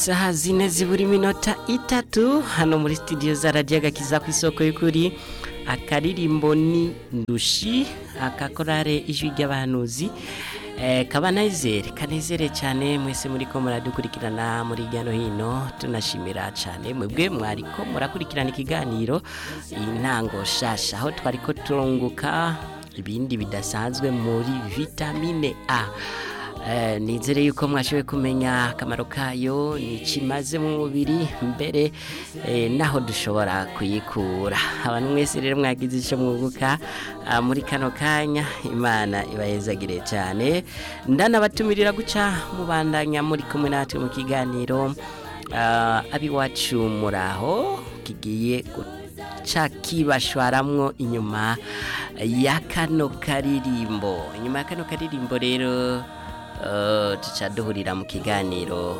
Saha zine zibura iminota itatu hano muri studio za Radio Gakiza ku isoko y'ukuri akaririmbo ni ndushi akakorare ijwi ry'abahanuzi eh, kabanezere kanezere cyane mwese muri ko muradukurikirana muri hirya no hino tunashimira cyane mwebwe mwariko murakurikirana ikiganiro intango shasha aho twariko turunguka ibindi bidasanzwe muri vitamine A Eh, nizere yuko mwashoboye kumenya akamaro kayo ni kimaze mu mubiri mbere eh, naho dushobora kuyikura abantu mwese rero mwagize icyo mwunguka ah, muri kano kanya imana ibayezagire cyane ndanabatumirira guca mubandanya muri kumwe natwe mu kiganiro ah, abiwacu muraho kigiye guca kibashwaramwo inyuma ya kano karirimbo inyuma ya kano karirimbo rero Uh, tuca duhurira mu kiganiro